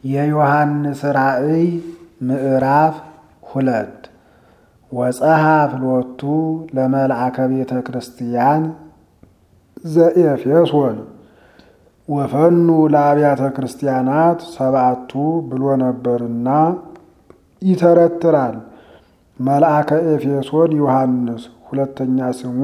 የዮሐንስ ራእይ ምዕራፍ ሁለት ወፀሃ ፍሎቱ ለመልአከ ቤተ ክርስቲያን ዘኤፌሶን ወፈኑ ለአብያተ ክርስቲያናት ሰብአቱ ብሎ ነበርና ይተረትራል። መልአከ ኤፌሶን ዮሐንስ ሁለተኛ ስሙ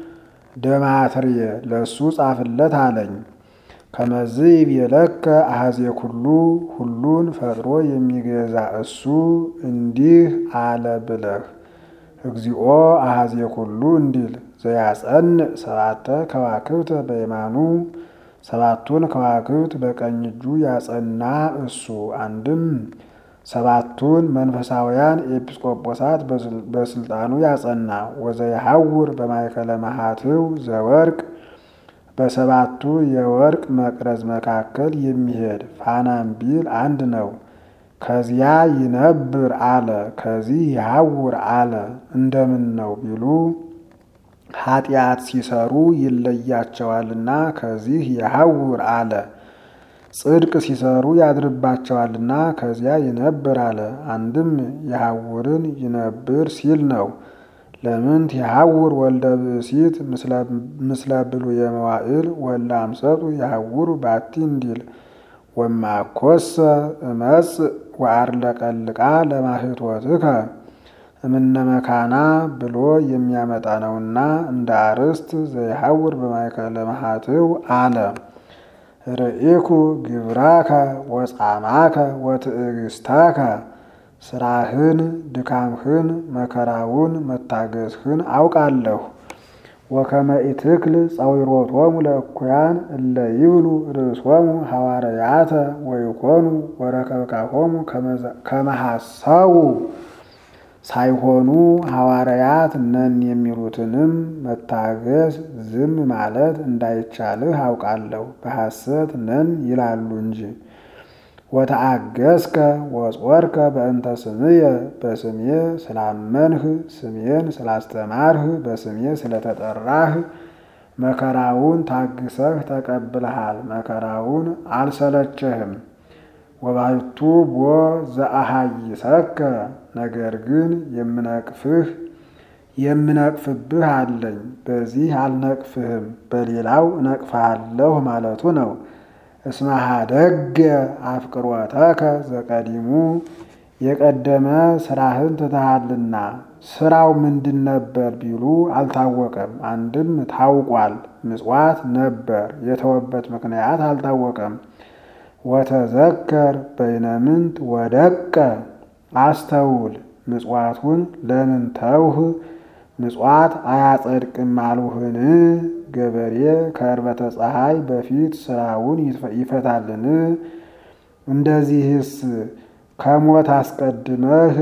ደማትርየ ለእሱ ጻፍለት አለኝ። ከመዝህ ይቤለከ አሐዜ ኩሉ ሁሉን ፈጥሮ የሚገዛ እሱ እንዲህ አለ ብለህ እግዚኦ አሐዜ ኩሉ እንዲል ዘያጸንዕ ሰባተ ከዋክብተ በየማኑ ሰባቱን ከዋክብት በቀኝ እጁ ያጸና እሱ አንድም ሰባቱን መንፈሳውያን ኤጲስቆጶሳት በስልጣኑ ያጸና ወዘየሐውር በማእከለ መሃትው ዘወርቅ በሰባቱ የወርቅ መቅረዝ መካከል የሚሄድ ፋናም ቢል አንድ ነው። ከዚያ ይነብር አለ፣ ከዚህ ይሐውር አለ። እንደምን ነው ቢሉ ኃጢአት ሲሰሩ ይለያቸዋልና ከዚህ ይሐውር አለ። ጽድቅ ሲሰሩ ያድርባቸዋልና ከዚያ ይነብር አለ። አንድም የሐውርን ይነብር ሲል ነው። ለምንት የሐውር ወልደ ብእሲት ምስለ ብሉየ መዋዕል ወልደ አምሰጡ የሐውሩ ባቲ እንዲል ወማኮሰ እመጽእ ወአርለቀልቃ ለማህቶትከ እምነ መካና ብሎ የሚያመጣ ነውና እንደ አርስት ዘይሐውር በማእከለ መሃትው አለ። ርኢኩ ግብራከ ወጻማከ ወትዕግስታከ ስራህን፣ ድካምህን፣ መከራውን፣ መታገስህን አውቃለሁ። ወከመ ኢትክል ጸዊሮቶሙ ለእኩያን እለ ይብሉ ርእሶሙ ሐዋርያተ ወይኮኑ ወረከብካሆሙ ከመሐሰቡ ሳይሆኑ ሐዋርያት ነን የሚሉትንም መታገስ ዝም ማለት እንዳይቻልህ አውቃለሁ። በሐሰት ነን ይላሉ እንጂ። ወተአገስከ ወጾርከ በእንተ ስምየ በስሜ ስላመንህ ስሜን ስላስተማርህ በስሜ ስለተጠራህ መከራውን ታግሰህ ተቀብለሃል። መከራውን አልሰለቸህም። ወባሕቱ ቦ ዘአሃይሰከ ነገር ግን የምነቅፍህ የምነቅፍብህ አለኝ። በዚህ አልነቅፍህም፣ በሌላው እነቅፍሃለሁ ማለቱ ነው። እስመሃ ደገ አፍቅሮተከ ዘቀዲሙ የቀደመ ስራህን ትተሃልና። ስራው ምንድን ነበር ቢሉ አልታወቀም። አንድም ታውቋል፣ ምጽዋት ነበር። የተወበት ምክንያት አልታወቀም። ወተዘከር በይነምንት ወደቀ አስተውል፣ ምጽዋቱን ለምን ተውህ? ምጽዋት አያጸድቅም አሉህን? ገበሬ ከዕርበተ ፀሐይ በፊት ስራውን ይፈታልን? እንደዚህስ ከሞት አስቀድመህ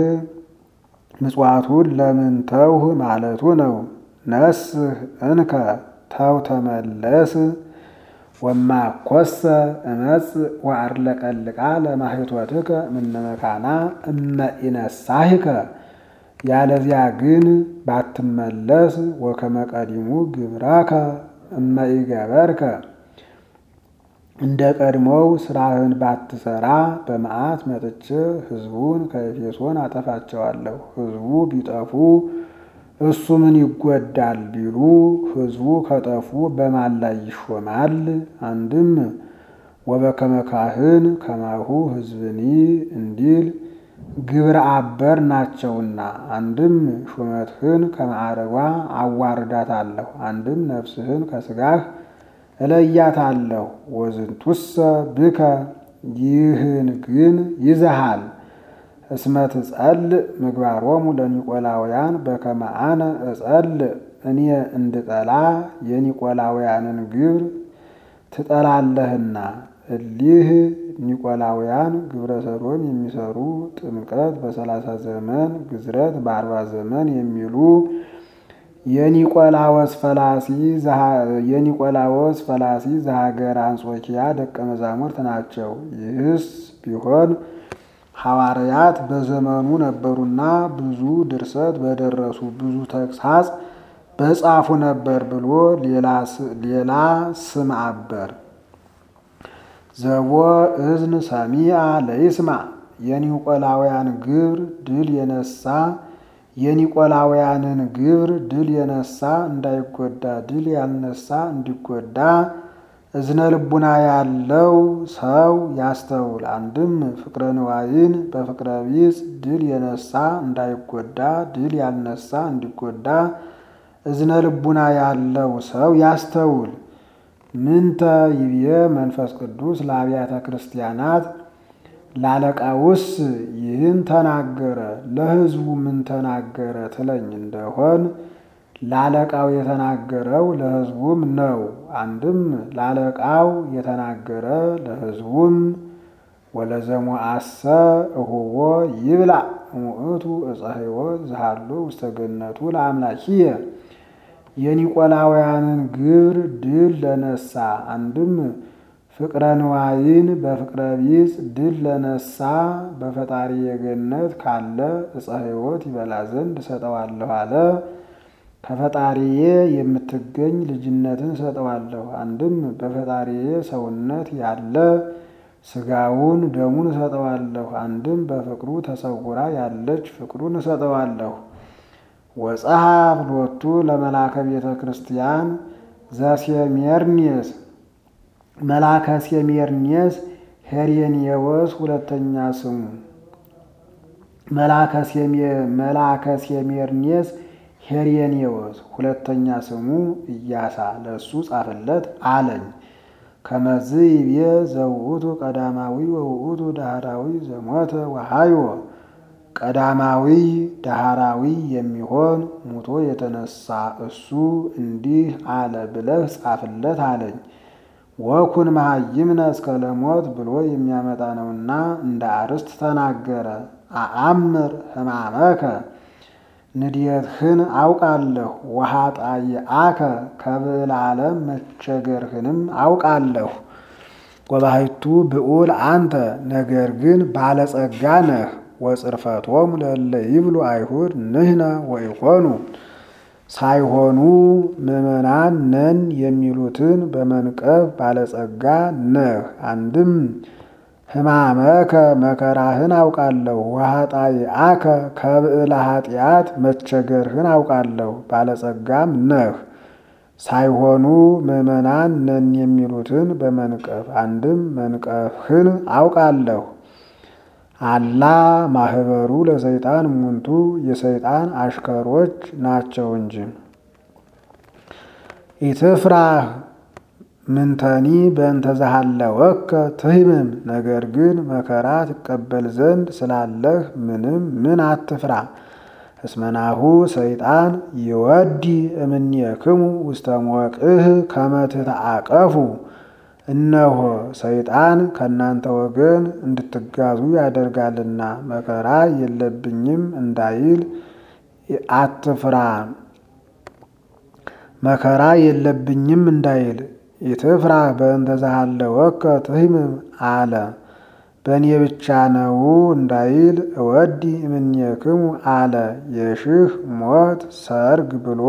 ምጽዋቱን ለምን ተውህ ማለቱ ነው። ነስህ እንከ ተው ተመለስ። ወማኮሰ እመጽእ ወአርለቀልቃ ለማህቶትከ እምነ መካና እመ ኢነሳህከ ያለዚያ ግን ባትመለስ ወከመ ቀዲሙ ግብራከ እመ ኢገበርከ እንደ ቀድሞው ስራህን ባትሰራ በመዓት መጥቼ ሕዝቡን ከኤፌሶን አጠፋቸዋለሁ። ሕዝቡ ቢጠፉ እሱ ምን ይጎዳል ቢሉ ሕዝቡ ከጠፉ በማን ላይ ይሾማል? አንድም ወበከመ ካህን ከማሁ ሕዝብኒ እንዲል ግብረ አበር ናቸውና። አንድም ሹመትህን ከማዕረጓ አዋርዳታለሁ፣ አንድም ነፍስህን ከስጋህ እለያታለሁ። ወዝንቱሰ ብከ ይህን ግን ይዘሃል እስመ ትጸልእ ምግባሮሙ ለኒቆላውያን በከመ አነ እጸልእ እኔ እንድጠላ የኒቆላውያንን ግብር ትጠላለህና። እሊህ ኒቆላውያን ግብረ ሰዶም የሚሰሩ ጥምቀት በሰላሳ ዘመን ግዝረት በአርባ ዘመን የሚሉ የኒቆላዎስ ፈላሲ ዘሀገር አንጾኪያ ደቀ መዛሙርት ናቸው። ይህስ ቢሆን ሐዋርያት በዘመኑ ነበሩና ብዙ ድርሰት በደረሱ ብዙ ተግሳጽ በጻፉ ነበር ብሎ ሌላ ስም አበር ዘቦ እዝን ሰሚአ ለይስማ የኒቆላውያን ግብር ድል የነሳ የኒቆላውያንን ግብር ድል የነሳ እንዳይጎዳ ድል ያልነሳ እንዲጎዳ እዝነ ልቡና ያለው ሰው ያስተውል። አንድም ፍቅረ ንዋይን በፍቅረ ቢጽ ድል የነሳ እንዳይጎዳ ድል ያልነሳ እንዲጎዳ እዝነ ልቡና ያለው ሰው ያስተውል። ምንተ ይብየ መንፈስ ቅዱስ ለአብያተ ክርስቲያናት ላለቃውስ ይህን ተናገረ ለሕዝቡ ምን ተናገረ ትለኝ እንደሆን ላለቃው የተናገረው ለሕዝቡም ነው። አንድም ላለቃው የተናገረ ለሕዝቡም ወለዘሞአሰ እሁቦ ይብላ እሙእቱ ዕፀ ሕይወት ዝሃሎ ውስተ ገነቱ ለአምላኪየ የኒቆላውያንን ግብር ድል ለነሳ አንድም ፍቅረ ንዋይን በፍቅረ ቢጽ ድል ለነሳ በፈጣሪ የገነት ካለ ዕፀ ሕይወት ይበላ ዘንድ እሰጠዋለሁ አለ። ከፈጣሪዬ የምትገኝ ልጅነትን እሰጠዋለሁ። አንድም በፈጣሪዬ ሰውነት ያለ ስጋውን ደሙን እሰጠዋለሁ። አንድም በፍቅሩ ተሰውራ ያለች ፍቅሩን እሰጠዋለሁ። ወጸሐፍ ሎቱ ለመላከ ቤተ ክርስቲያን ዘሴሜርኔስ መላከ ሴሜርኔስ ሄሬኔዎስ ሁለተኛ ስሙ መላከ ሴሜርኔስ ሄሬኔዎስ ሁለተኛ ስሙ ኢያሳ ለእሱ ጻፍለት አለኝ። ከመዝ ይቤ ዘውእቱ ቀዳማዊ ወውእቱ ዳህራዊ ዘሞተ ወሃዮ ቀዳማዊ ዳህራዊ የሚሆን ሙቶ የተነሳ እሱ እንዲህ አለ ብለህ ጻፍለት አለኝ። ወኩን መሃይምነ እስከ ለሞት ብሎ የሚያመጣ ነውና እንደ አርስት ተናገረ። አአምር ሕማመከ ንድየትህን አውቃለሁ። ወኃጣይአከ ከብዕለ ዓለም መቸገርህንም አውቃለሁ። ወባሕቱ ብዑል አንተ ነገር ግን ባለጸጋ ነህ። ወጽርፈቶሙ ለእለ ይብሉ አይሁድ ንሕነ ወኢኮኑ ሳይሆኑ ምዕመናን ነን የሚሉትን በመንቀፍ ባለጸጋ ነህ። አንድም ሕማመከ መከራህን አውቃለሁ። ወኃጣይአከ ከብዕለ ኃጢአት መቸገርህን አውቃለሁ። ባለጸጋም ነህ። ሳይሆኑ ምዕመናን ነን የሚሉትን በመንቀፍ አንድም መንቀፍህን አውቃለሁ። አላ ማህበሩ ለሰይጣን ሙንቱ የሰይጣን አሽከሮች ናቸው እንጂ። ኢትፍራህ ምንተኒ በእንተ ዘሃለወከ ትህምም፣ ነገር ግን መከራ ትቀበል ዘንድ ስላለህ ምንም ምን አትፍራ። እስመናሁ ሰይጣን ይወዲ እምኔክሙ ውስተ ሞቅህ ከመ ትተአቀፉ እነሆ ሰይጣን ከእናንተ ወገን እንድትጋዙ ያደርጋልና መከራ የለብኝም እንዳይል አትፍራ። መከራ የለብኝም እንዳይል ኢትፍራ በእንተ ዘሃለወከ ትህምም አለ። በእኔ ብቻ ነው እንዳይል እወዲ እምኔክሙ አለ። የሽህ ሞት ሰርግ ብሎ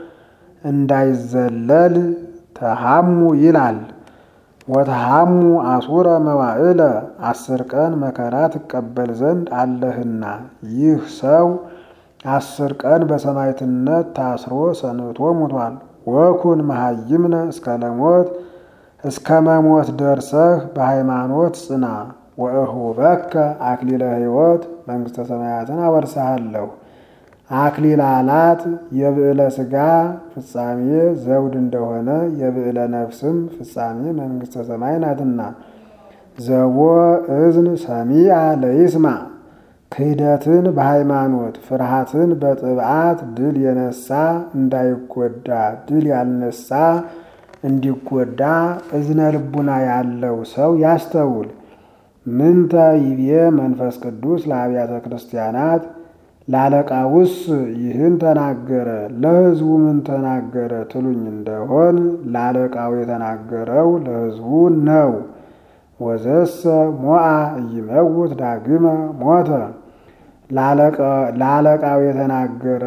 እንዳይዘለል ተሃሙ ይላል። ወተሃሙ አሱረ መዋዕለ አስር ቀን መከራ ትቀበል ዘንድ አለህና ይህ ሰው አስር ቀን በሰማዕትነት ታስሮ ሰንብቶ ሙቷል። ወኩን መሃይምነ እስከ ለሞት እስከ መሞት ደርሰህ በሃይማኖት ጽና። ወእሁበከ አክሊለ ሕይወት መንግሥተ ሰማያትን አወርሰሃለሁ። አክሊላላት የብዕለ ሥጋ ፍጻሜ ዘውድ እንደሆነ የብዕለ ነፍስም ፍጻሜ መንግሥተ ሰማይ ናትና። ዘቦ እዝን ሰሚአ ለይስማ ክህደትን በሃይማኖት ፍርሃትን በጥብዓት ድል የነሳ እንዳይጎዳ ድል ያልነሳ እንዲጎዳ እዝነ ልቡና ያለው ሰው ያስተውል። ምንተ ይቤ መንፈስ ቅዱስ ለአብያተ ክርስቲያናት ላለቃውስ ይህን ተናገረ፣ ለሕዝቡ ምን ተናገረ ትሉኝ እንደሆን ላለቃው የተናገረው ለሕዝቡ ነው። ወዘሰ ሞአ ኢይመውት ዳግመ ሞተ ላለቃው የተናገረ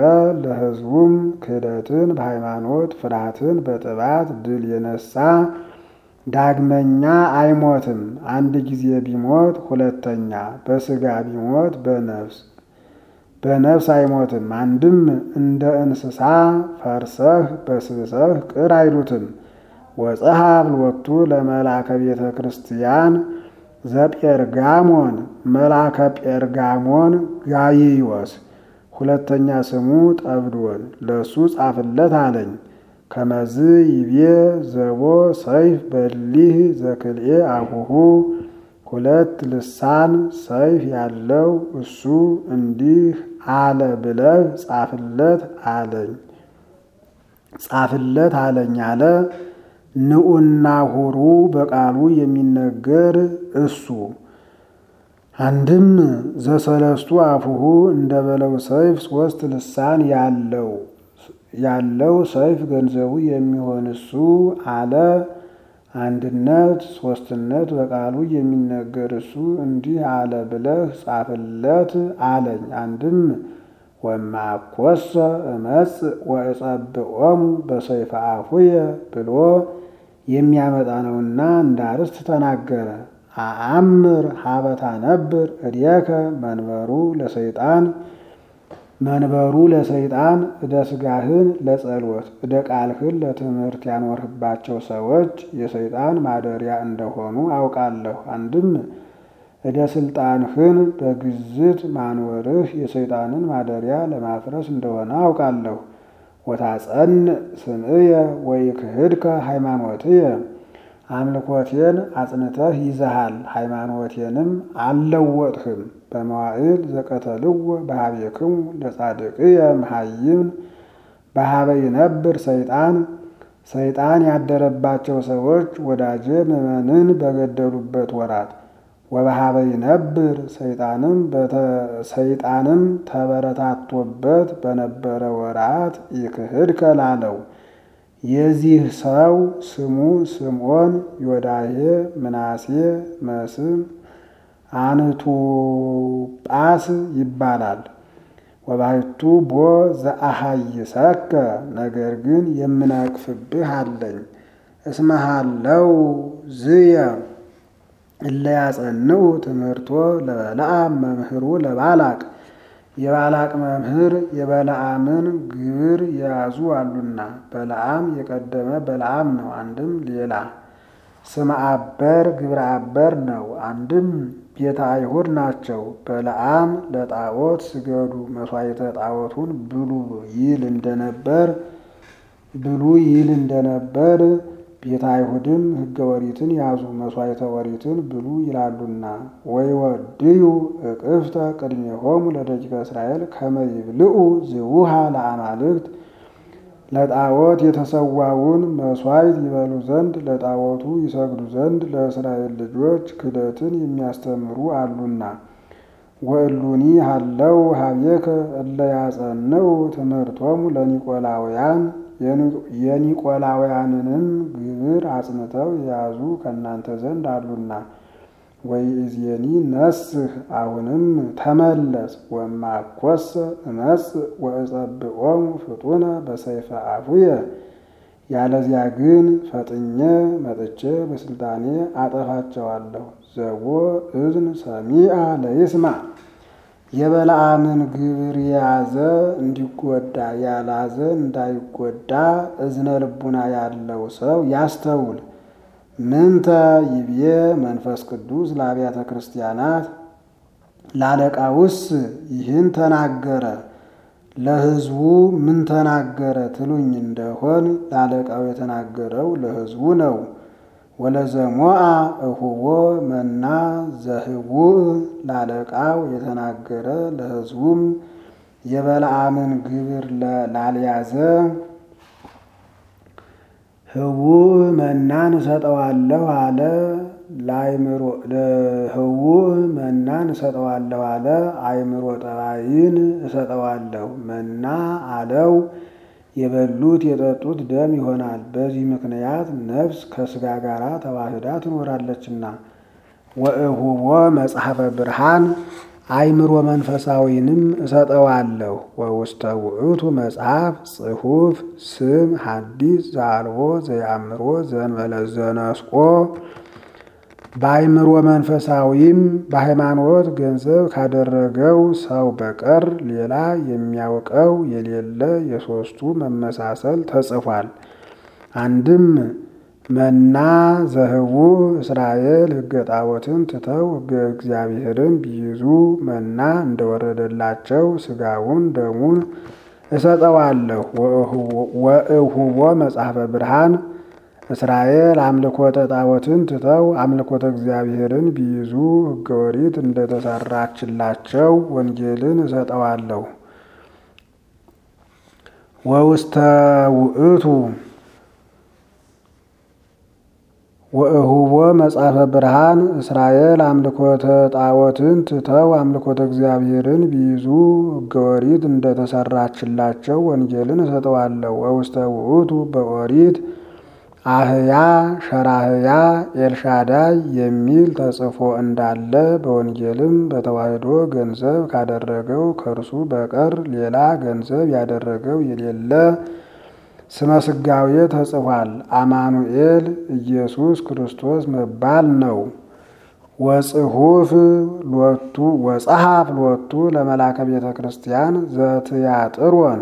ለሕዝቡም ክህደትን በሃይማኖት ፍርሃትን በጥባት ድል የነሳ ዳግመኛ አይሞትም። አንድ ጊዜ ቢሞት ሁለተኛ፣ በስጋ ቢሞት በነፍስ በነፍስ አይሞትም። አንድም እንደ እንስሳ ፈርሰህ በስብሰህ ቅር አይሉትም። ወጸሐፍ ሎቱ ለመልአከ ቤተ ክርስቲያን ዘጴርጋሞን መልአከ ጴርጋሞን ጋይዮስ ሁለተኛ ስሙ ጠብዶን ለእሱ ጻፍለት አለኝ። ከመዝ ይቤ ዘቦ ሰይፍ በሊህ ዘክልኤ አሁሁ ሁለት ልሳን ሰይፍ ያለው እሱ እንዲህ አለ ብለህ ጻፍለት አለኝ ጻፍለት አለኝ አለ። ንዑና ሁሩ በቃሉ የሚነገር እሱ አንድም ዘሰለስቱ አፉሁ እንደ በለው ሰይፍ ሶስት ልሳን ያለው ያለው ሰይፍ ገንዘቡ የሚሆን እሱ አለ። አንድነት ሶስትነት በቃሉ የሚነገር እሱ እንዲህ አለ ብለህ ጻፍለት አለኝ። አንድም ወማኮሰ እመጽእ ወእጸብዖሙ በሰይፈ አፉየ ብሎ የሚያመጣ ነውና እንዳርስት ተናገረ። አአምር ሀበታ ነብር እዴከ መንበሩ ለሰይጣን መንበሩ ለሰይጣን እደ ስጋህን ለጸሎት እደ ቃልህን ለትምህርት ያኖርህባቸው ሰዎች የሰይጣን ማደሪያ እንደሆኑ አውቃለሁ። አንድም እደ ስልጣንህን በግዝት ማኖርህ የሰይጣንን ማደሪያ ለማፍረስ እንደሆነ አውቃለሁ። ወታጸን ስምዕየ ወይክህድከ ሃይማኖትየ አምልኮቴን አጽንተህ ይዘሃል፣ ሃይማኖቴንም አልለወጥህም። በመዋዕል ዘቀተልዎ በሀቤክሙ ለጻድቅየ መሃይምን በሀበ ይነብር ሰይጣን ሰይጣን ያደረባቸው ሰዎች ወዳጄ ምዕመንን በገደሉበት ወራት ወበሀበ ይነብር ሰይጣንም ሰይጣንም ተበረታቶበት በነበረ ወራት ይክህድከ ላለው የዚህ ሰው ስሙ ስምዖን፣ ዮዳሄ፣ ምናሴ፣ መስም፣ አንቱጳስ ይባላል። ወባሕቱ ቦ ዘአሃይሰከ ነገር ግን የምነቅፍብህ አለኝ። እስመሃለው ዝየ እለ ያጸንዑ ትምህርቶ ለበለዓም መምህሩ ለባላቅ የባላቅ መምህር የበለዓምን ግብር የያዙ አሉና በለዓም የቀደመ በለዓም ነው። አንድም ሌላ ስመ አበር ግብረ አበር ነው። አንድም ቤተ አይሁድ ናቸው። በለዓም ለጣዖት ስገዱ መስዋዕተ ጣዖቱን ብሉ ይል እንደነበር ብሉ ይል እንደነበር ቤተ አይሁድም ሕገ ወሪትን ያዙ መስዋዕተ ወሪትን ብሉ ይላሉና ወይወድዩ እቅፍተ ቅድሜሆሙ ለደቂቀ እስራኤል ከመ ይብልዑ ዝውሃ ለአማልክት ለጣዖት የተሰዋውን መስዋዕት ይበሉ ዘንድ ለጣዖቱ ይሰግዱ ዘንድ ለእስራኤል ልጆች ክደትን የሚያስተምሩ አሉና ወእሉኒ ሃለው ሀቤከ እለ ያጸንዑ ትምህርቶሙ ለኒቆላውያን የኒቆላውያንንም ግብር አጽንተው የያዙ ከእናንተ ዘንድ አሉና ወይእዜኒ ነስህ አሁንም ተመለስ ወማኮሰ እመጽእ ወእጸብዖሙ ፍጡነ በሰይፈ አፉየ ያለዚያ ግን ፈጥኜ መጥቼ በስልጣኔ አጠፋቸዋለሁ። ዘቦ እዝን ሰሚአ ለይስማ የበለዓምን ግብር የያዘ እንዲጎዳ ያላዘ እንዳይጎዳ እዝነ ልቡና ያለው ሰው ያስተውል። ምንተ ይብዬ መንፈስ ቅዱስ ለአብያተ ክርስቲያናት ላለቃውስ ይህን ተናገረ፣ ለሕዝቡ ምን ተናገረ ትሉኝ እንደሆን ላለቃው የተናገረው ለሕዝቡ ነው። ወለዘሞአ እሁቦ መና ዘህቡእ ላለቃው የተናገረ ለሕዝቡም የበለዓምን ግብር ላልያዘ ህቡእ መናን እሰጠዋለሁ አለ። ለአይምሮ ህቡእ መናን እሰጠዋለሁ አለ። አይምሮ ጠባይን እሰጠዋለሁ መና አለው። የበሉት የጠጡት ደም ይሆናል። በዚህ ምክንያት ነፍስ ከስጋ ጋር ተዋህዳ ትኖራለችና። ወእሁቦ መጽሐፈ ብርሃን አእምሮ መንፈሳዊንም እሰጠዋለሁ። ወውስተ ውእቱ መጽሐፍ ጽሑፍ ስም ሐዲስ ዘአልቦ ዘየአምሮ ዘእንበለ ዘነስቆ በአእምሮ መንፈሳዊም በሃይማኖት ገንዘብ ካደረገው ሰው በቀር ሌላ የሚያውቀው የሌለ የሦስቱ መመሳሰል ተጽፏል። አንድም መና ዘህቡ እስራኤል ሕገ ጣዖትን ትተው ሕገ እግዚአብሔርን ቢይዙ መና እንደወረደላቸው ሥጋውን ደሙን እሰጠዋለሁ። ወእሁቦ መጽሐፈ ብርሃን እስራኤል አምልኮተ ጣዖትን ትተው አምልኮተ እግዚአብሔርን ቢይዙ ሕገ ኦሪት እንደተሰራችላቸው ወንጌልን እሰጠዋለሁ። ወውስተ ውእቱ ወእሁቦ መጽሐፈ ብርሃን እስራኤል አምልኮተ ጣዖትን ትተው አምልኮተ እግዚአብሔርን ቢይዙ ሕገ ኦሪት እንደተሰራችላቸው ወንጌልን እሰጠዋለሁ። ወውስተ ውእቱ በኦሪት አህያ ሸራህያ ኤልሻዳይ የሚል ተጽፎ እንዳለ በወንጌልም በተዋሕዶ ገንዘብ ካደረገው ከእርሱ በቀር ሌላ ገንዘብ ያደረገው የሌለ ስመ ሥጋዌ ተጽፏል። አማኑኤል ኢየሱስ ክርስቶስ መባል ነው። ወጽሑፍ ሎቱ ወጸሐፍ ሎቱ ለመላከ ቤተ ክርስቲያን ዘትያጥሮን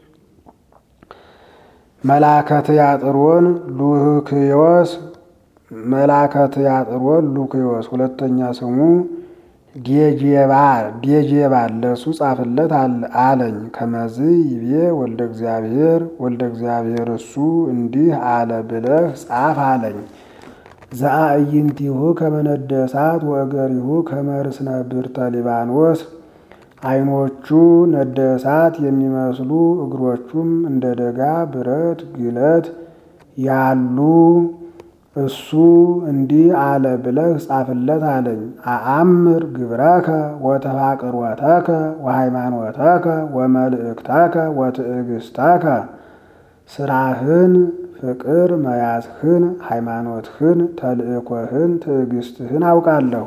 መላከ ትያጥሮን ሉክዮስ መላከ ትያጥሮን ሉክዮስ ሁለተኛ ስሙ ዴጄባል ለእሱ ጻፍለት አለኝ። ከመዝ ይቤ ወልደ እግዚአብሔር ወልደ እግዚአብሔር እሱ እንዲህ አለ ብለህ ጻፍ አለኝ። ዘአዕይንቲሁ ከመነደ እሳት ወእገሪሁ ከመርስነ ብርተ ሊባኖስ ዓይኖቹ ነደ እሳት የሚመስሉ እግሮቹም እንደ ደጋ ብረት ግለት ያሉ እሱ እንዲህ አለ ብለህ ጻፍለት አለኝ። አአምር ግብረከ ወተፋቅሮተከ ወሃይማኖተከ ወመልእክተከ ወትዕግስተከ ስራህን፣ ፍቅር መያዝህን፣ ሃይማኖትህን፣ ተልእኮህን፣ ትዕግስትህን አውቃለሁ።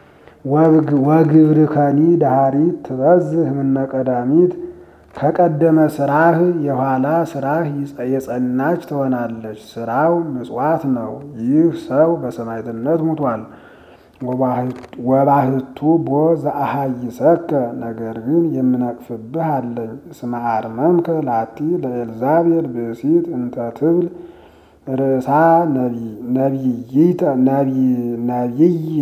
ወግብርከኒ ዳሃሪት ትበዝህ እምነ ቀዳሚት ከቀደመ ስራህ የኋላ ስራህ የጸናች ትሆናለች። ስራው ምጽዋት ነው። ይህ ሰው በሰማዕትነት ሙቷል። ወባህቱ ቦ ዘአሃይሰከ ነገር ግን የምነቅፍብህ አለኝ። እስመ አርመምከ ላቲ ለኤልዛቤል ብእሲት እንተ ትብል ርእሳ ነቢይ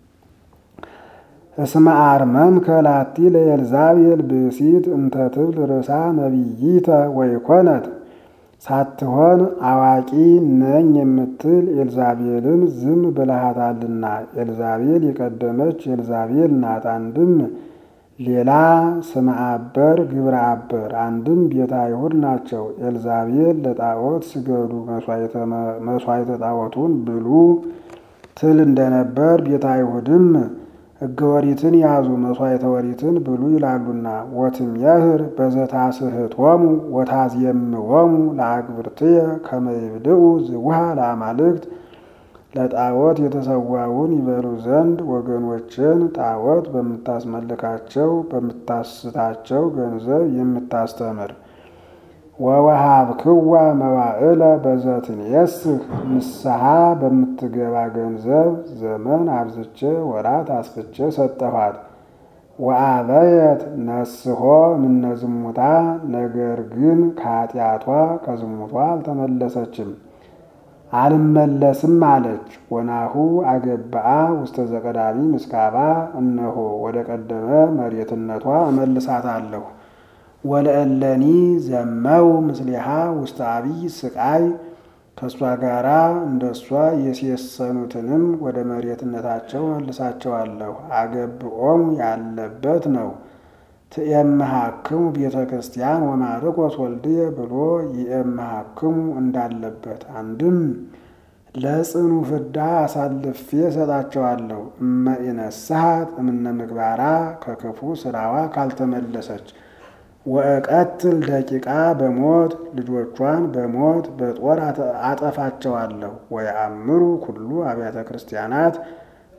እስመ አርመምከ ላቲ ለኤልዛቤል ብእሲት እንተ ትብል ርእሳ ነቢይተ ወይኮነት ሳትሆን አዋቂ ነኝ የምትል ኤልዛቤልን ዝም ብለሃታልና። ኤልዛቤል የቀደመች ኤልዛቤል ናት። አንድም ሌላ ስመ አበር ግብረ አበር፣ አንድም ቤተ አይሁድ ናቸው። ኤልዛቤል ለጣዖት ስገዱ መስዋዕተ ጣዖቱን ብሉ ትል እንደነበር ቤተ አይሁድም ሕገ ወሪትን ያዙ መስዋዕተ ወሪትን ብሉ ይላሉና። ወትሜህር በዘታስሕቶሙ ወታዝየምዎሙ ለአግብርትየ ከመ ይብድኡ ዝውሃ ለአማልክት ለጣዖት የተሰዋውን ይበሉ ዘንድ ወገኖችን ጣዖት በምታስመልካቸው በምታስታቸው ገንዘብ የምታስተምር ወወሃብክዋ መዋዕለ በዘትንየስህ ንስሐ በምትገባ ገንዘብ ዘመን አብዝቼ ወራት አስፍቼ ሰጠኋት። ወአበየት ነስሖ ምነዝሙታ ነገር ግን ከኃጢአቷ ከዝሙቷ አልተመለሰችም። አልመለስም አለች። ወናሁ አገብአ ውስተ ዘቀዳሚ ምስካባ እነሆ ወደ ቀደመ መሬትነቷ እመልሳታለሁ። ወለእለኒ ዘመው ምስሊሃ ውስተ አብይ ስቃይ ከእሷ ጋራ እንደ እሷ የሴሰኑትንም ወደ መሬትነታቸው መልሳቸዋለሁ። አገብኦም ያለበት ነው። ትኤምሃክሙ ቤተ ክርስቲያን ወማርቆስ ወልድየ ብሎ ይኤምሃክሙ እንዳለበት አንድም ለጽኑ ፍዳ አሳልፌ እሰጣቸዋለሁ። እመ ኢነስሐት እምነ ምግባራ ከክፉ ስራዋ ካልተመለሰች ወእቀትል ደቂቃ በሞት ልጆቿን በሞት በጦር አጠፋቸዋለሁ። ወየአምሩ ኩሉ አብያተ ክርስቲያናት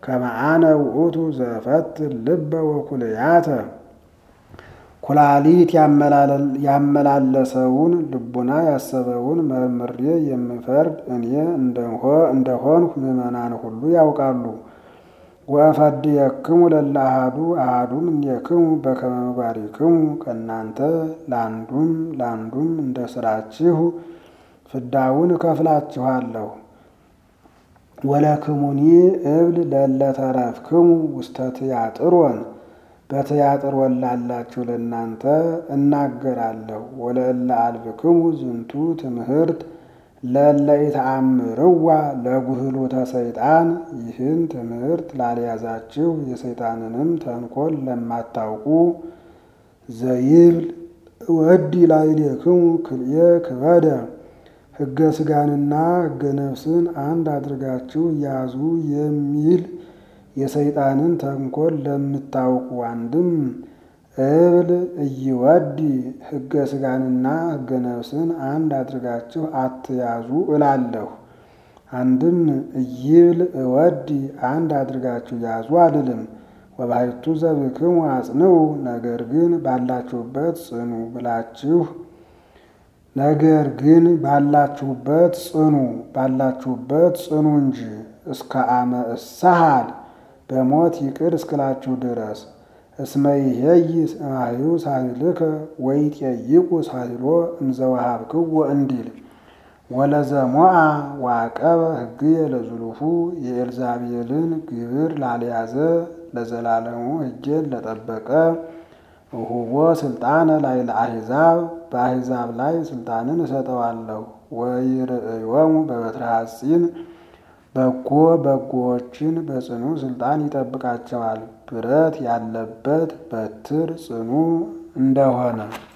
ከመአነ ውእቱ ዘፈት ልበ ወኩልያተ ኩላሊት ያመላለሰውን ልቡና ያሰበውን መርምሬ የምፈርድ እኔ እንደሆንሁ ምዕመናን ሁሉ ያውቃሉ። ወእፈድየክሙ ለእለ አሐዱ አሐዱም እምኔክሙ በከመ ምግባሪክሙ ከእናንተ ለአንዱም ለአንዱም እንደ ሥራችሁ ፍዳውን እከፍላችኋለሁ። ወለክሙኒ እብል ለእለ ተረፍክሙ ውስተ ትያጥሮን በትያጥሮን ላላችሁ ለእናንተ እናገራለሁ። ወለእለ አልብክሙ ዝንቱ ትምህርት ለእለ ኢተአምርዋ ለጉህሉተ ሰይጣን ይህን ትምህርት ላልያዛችሁ የሰይጣንንም ተንኮል ለማታውቁ ዘይብል ወዲ ላዕሌክሙ ክልኤ ክበደ ሕገ ሥጋንና ሕገ ነፍስን አንድ አድርጋችሁ ያዙ የሚል የሰይጣንን ተንኮል ለምታውቁ አንድም እብል እይወዲ ሕገ ሥጋንና ሕገ ነፍስን አንድ አድርጋችሁ አትያዙ እላለሁ። አንድም እይብል እወዲ አንድ አድርጋችሁ ያዙ አልልም። ወባሕቱ ዘብክሙ አጽንዑ ነገር ግን ባላችሁበት ጽኑ ብላችሁ ነገር ግን ባላችሁበት ጽኑ ባላችሁበት ጽኑ እንጂ እስከ አመ እሳሃል በሞት ይቅር እስክላችሁ ድረስ እስመ ይሄይስ እማዩ ሳይልከ ወይጤይቁ ሳይሎ እምዘወሃብክዎ እንዲል ወለዘሞአ ዋቀበ ሕግየ ለዝሉፉ የኤልዛቤልን ግብር ላልያዘ ለዘላለሙ ሕጌን ለጠበቀ እሁቦ ስልጣነ ላይ ለአሕዛብ በአሕዛብ ላይ ስልጣንን እሰጠዋለሁ። ወይርእዮሙ በበትረ ሐጺን በጎ በጎዎችን በጽኑ ስልጣን ይጠብቃቸዋል። ብረት ያለበት በትር ጽኑ እንደሆነ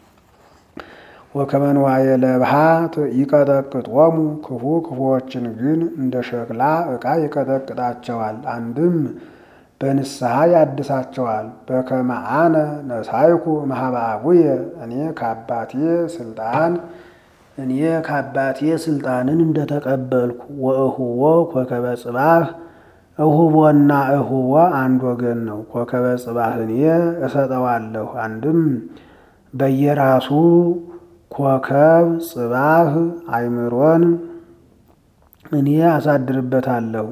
ወከመንዋየ ለብሃ ይቀጠቅጦሙ ክፉ ክፉዎችን ግን እንደ ሸክላ ዕቃ ይቀጠቅጣቸዋል። አንድም በንስሐ ያድሳቸዋል። በከመ አነ ነሳይኩ እምኀበ አቡየ እኔ ከአባቴ ስልጣን እኔ ከአባቴ ስልጣንን እንደተቀበልኩ ወእሁቦ ኮከበ ጽባህ እሁቦና እሁቦ አንድ ወገን ነው። ኮከበ ጽባህ እኔ እሰጠዋለሁ። አንድም በየራሱ ኮከብ ጽባህ አይምሮን እኔ አሳድርበታለሁ።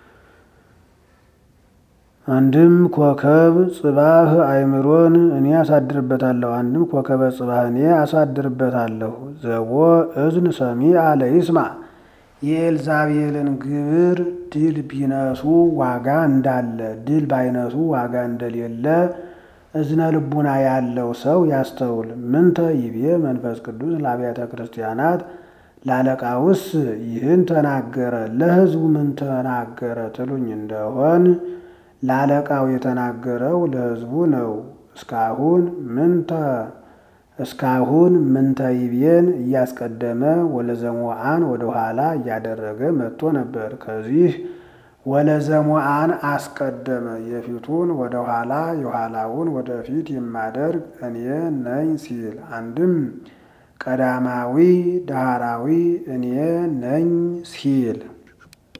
አንድም ኮከብ ጽባህ አይምሮን እኔ አሳድርበታለሁ። አንድም ኮከበ ጽባህ እኔ አሳድርበታለሁ። ዘቦ እዝን ሰሚዐ ለይስማ የኤልዛቤልን ግብር ድል ቢነሱ ዋጋ እንዳለ ድል ባይነሱ ዋጋ እንደሌለ እዝነ ልቡና ያለው ሰው ያስተውል። ምንተ ይቤ መንፈስ ቅዱስ ለአብያተ ክርስቲያናት ላለቃውስ ይህን ተናገረ፣ ለሕዝቡ ምን ተናገረ ትሉኝ እንደሆን ላለቃው የተናገረው ለሕዝቡ ነው። እስካሁን ምንተ እስካሁን ምንተ ይቤን እያስቀደመ ወለዘሞአን ወደ ኋላ እያደረገ መጥቶ ነበር። ከዚህ ወለዘሞአን አስቀደመ። የፊቱን ወደ ኋላ የኋላውን ወደ ፊት የማደርግ እኔ ነኝ ሲል አንድም ቀዳማዊ ዳህራዊ እኔ ነኝ ሲል